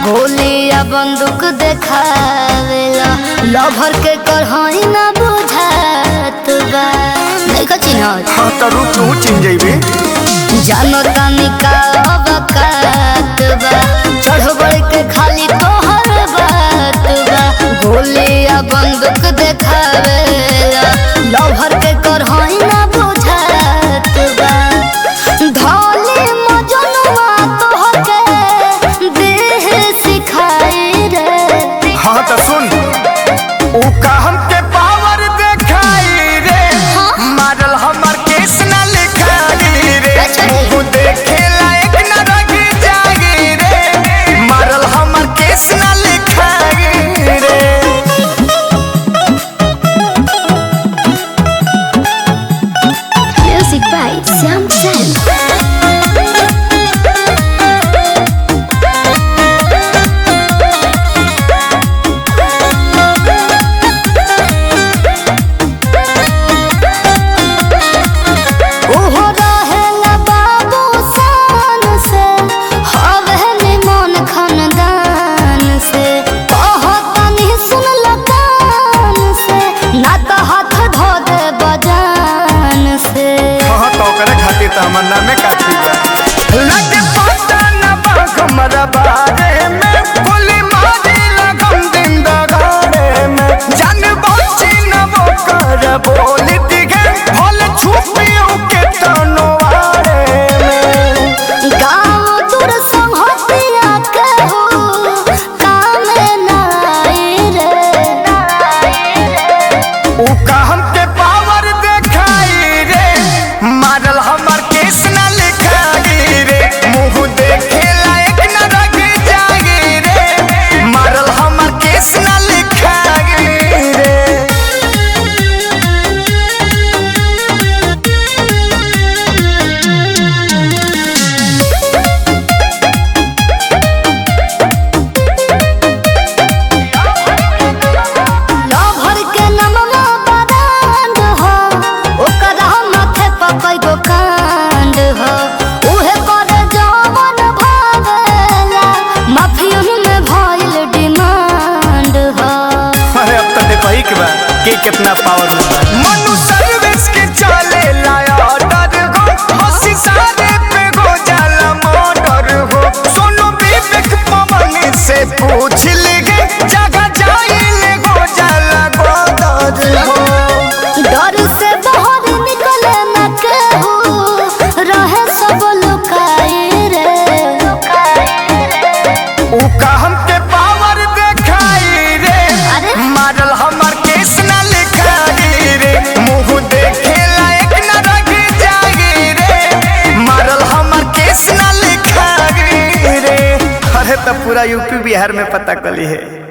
गोलिया बंदूक देखावेला लभर के करहाई ना बुझात बा नहीं का चिन्हत हाँ तो रुक तू चिन जइबे जानो तानी का अवकात बा चढ़ बढ़ के खाली तोहर बात बा गोलिया बंदूक देखावेला लभर के करहाई ना बुझात बा धौली मजनुआ तोहके देह सिखाई रे हाँ तो सुन ऊ का हमके पावर देखाई रे मारल हमर केस न लिखाई रे अच्छा। मुंह देखे लायक न रही जागी रे मारल हमर केस न लिखाई रे Music by Sam Sam. ओहो रहेला बाबू शान से, हवे निमन खानदान से। कहतनी सुनल कान से, ना त हाथ धो दे बजान से हाँ तो करे खातिर तो हमर नामे काफी बा लगे पता न बा हमरा बारे में गोली मारी लगम दिन दगारे में जान बची न वो कर बोली दिखे भल छुपियों के तनवारे में गाँव दूर संहतिया के हो, कामे ना आई रे। ऊ का हमके पावर देखाई रे मारल हमर केस न लिखाई रे मुंह देखे लायक न रही जागी रे मारल हमर केस न लिखाई रे लभर के नमवा बरांड हो, ओकरा माथे पर कईगो कांड हो। उहे करे जवन भावेला, माफियन में भइल डिमांड हो। अरे अब तो देखो ही के बा के कितना पावर में बा मनु सर्विस के चले लाया ऑर्डर हो हंसी सारे पे गो जाला मर्डर हो सोनू विवेक पवन से पूछ लेगे जगह जाइले गो जाला गोदर हो डर से बाहर निकले न केहू, रहे सब लुकाई रे ऊ का हमके पावर देखाई रे अरे? मारल हमर केस न लिखाई रे मुंह देखे लायक न रही जागी रे मारल हमर केस न लिखाई रे अरे तो पूरा यूपी बिहार में पता कली है